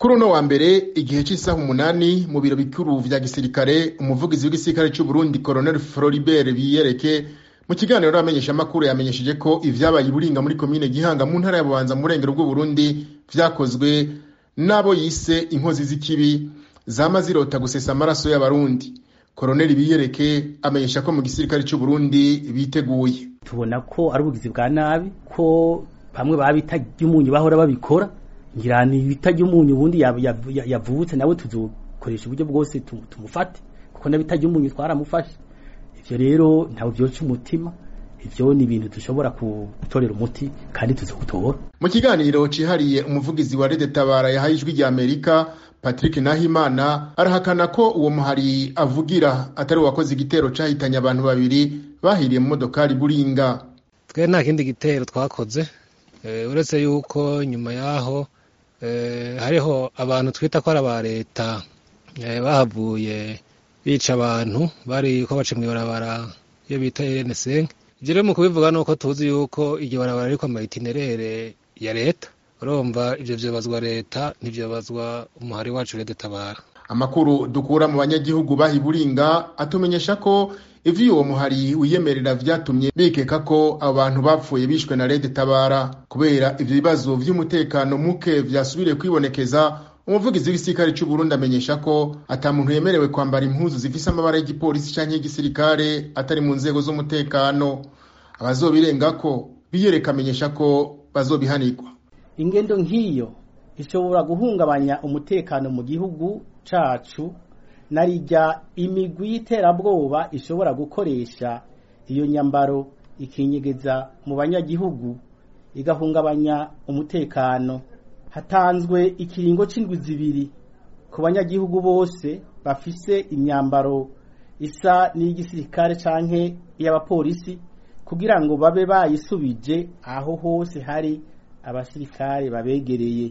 kuri uno wa mbere igihe cy'isaha umunani mu biro bikuru vya gisirikare umuvugizi w'igisirikare c'uburundi colonel floribert biyereke mu kiganiro n'abamenyeshamakuru yamenyesheje ko ivyabaye iburinga muri komine gihanga mu ntara ya bubanza mu burengero bw'uburundi vyakozwe n'abo yise inkozi z'ikibi zama zirota gusesa amaraso y'abarundi koroneli biyereke amenyesha ko mu gisirikare c'uburundi biteguye tubona ko ari ubugizi bwa nabi ko bamwe babita ry'umunyu bahora babikora ngira ni bita ry'umunyu ubundi yavutse nawe tuzokoresha uburyo bwose tumufate kuko nabita ry'umunyu twaramufashe ivyo rero ntawe vyoca umutima ivyo ni ibintu dushobora gutorera umuti kandi tuzogutora mu kiganiro cihariye umuvugizi wa rede tabara yahaye ijwi rya amerika patrick nahimana arahakana ko uwo muhari avugira atari uwakoze igitero cahitanye abantu babiri bahiriye mu modokari buringa twe nta kindi gitero twakoze uretse yuko nyuma yaho hariho abantu twita ko ari aba leta bahavuye bica abantu bari ko baca mw'ibarabara iyo bita rnc ivyo rero mu kubivuga nuko tuzi yuko iryo barabara ariko amaitinerere ya leta urumva ivyo vyobazwa leta ntivyobazwa umuhari wacu rede tabara amakuru dukura mu banyagihugu bahiburinga atumenyesha ko ivyo uwo muhari wiyemerera vyatumye bikeka ko abo bantu bapfuye bishwe na rede tabara kubera ivyo bibazo vy'umutekano muke vyasubiriye kwibonekeza umuvugizi w'igisirikare c'uburundi amenyesha ko ata muntu yemerewe kwambara impuzu zifise amabara y'igipolisi canke y'igisirikare atari mu nzego z'umutekano abazobirengako biyereka amenyesha ko bazobihanirwa ingendo nk'iyo ishobora guhungabanya umutekano mu gihugu cacu narijya imigwi y'iterabwoba ishobora gukoresha iyo nyambaro ikinyegeza mu banyagihugu igahungabanya umutekano hatanzwe ikiringo c'indwi zibiri ku banyagihugu bose bafise imyambaro isa n'iy'igisirikare canke iy'abapolisi kugira ngo babe bayisubije aho hose hari abasirikare babegereye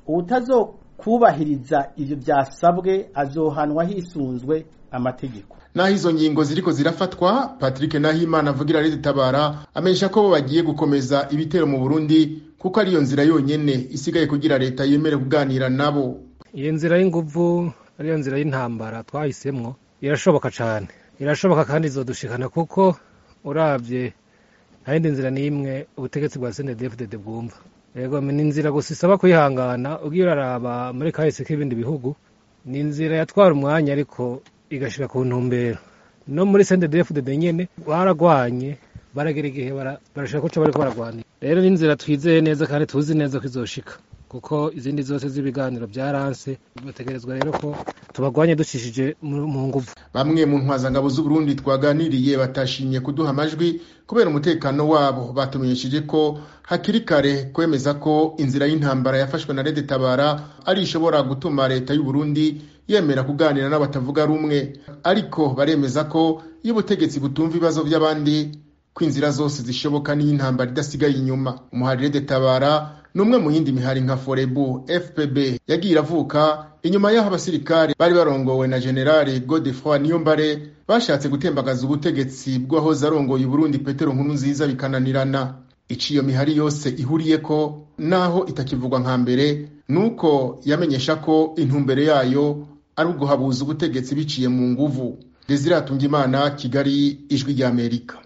ubutazokubahiriza ivyo vyasabwe azohanwa hisunzwe amategeko naho izo ngingo ziriko zirafatwa patrick nahimana avugira rede tabara amenyesha ko bo bagiye gukomeza ibitero mu burundi kuko ariyo nzira yonyene isigaye kugira leta yemere kuganira nabo iyo nzira y'inguvu ariyo nzira y'intambara twahisemwo irashoboka cane irashoboka kandi izodushikana kuko uravye nta yindi nzira n'imwe ubutegetsi bwa snddfdd bwumva yego ni inzira gusa isaba kwihangana ugiye uraraba muri kahise k'ibindi bihugu ni inzira yatwara umwanya ariko igashika ku ntumbero no muri snddfdd nyene baragwanye baragera igihe barashaka ko bariko baragwanira rero ni inzira twizeye neza kandi tuzi neza ko izoshika kuko izindi zose z'ibiganiro byaranse bategerezwa rero ko tubagwanye ducishije mu nguvu bamwe mu ntwazangabo z'uburundi twaganiriye batashimye kuduha amajwi kubera umutekano wabo batumenyesheje ko hakiri kare kwemeza ko inzira y'intambara yafashwe na rede tabara ari ishobora gutuma leta y'uburundi yemera kuganira n'abatavuga rumwe ariko baremeza ko iyo ubutegetsi butumva ibibazo by'abandi ko inzira zose zishoboka n'iyo intambara idasigaye inyuma umuharire de tabara ni umwe mu yindi mihari nka forebu fpb yagiye iravuka inyuma y'aho abasirikare bari barongowe na generali godefroy niyombare bashatse gutembagaza ubutegetsi bw'uwahoze arongoye uburundi petero nkuru nziza bikananirana ico iyo mihari yose ihuriyeko naho itakivugwa nka mbere nuko yamenyesha ko intumbere yayo ari uguhabuza ubutegetsi biciye mu nguvu desire atungimana kigali ijwi ry'amerika